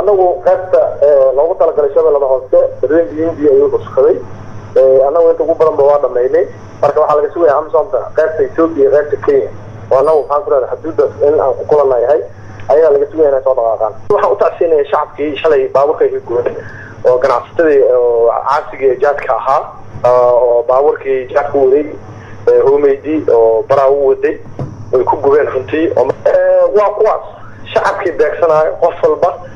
anagu qaybta loogu talagalay shabeellada hoose reenbi india ayuu cuskaday anagu inta ugu badanba waa dhamaynay marka waxaa laga sugaya amsomta qaybta ethoopia iyo qaybta kenya oo anagu maxaan ku leedahay xuduuddaas in aan ku kulana yahay ayaa laga sugaya inay soo dhaqaaqaan waxaan u tacsiinaya shacabkii shalay baabuurka ka gooday oo ganacsatadii oo caasigii jaadka ahaa oo baabuurkii jaadka waday homeydi oo baraa u waday ay ku gubeen runtii waa kuwaas shacabkii beegsanayo qof walba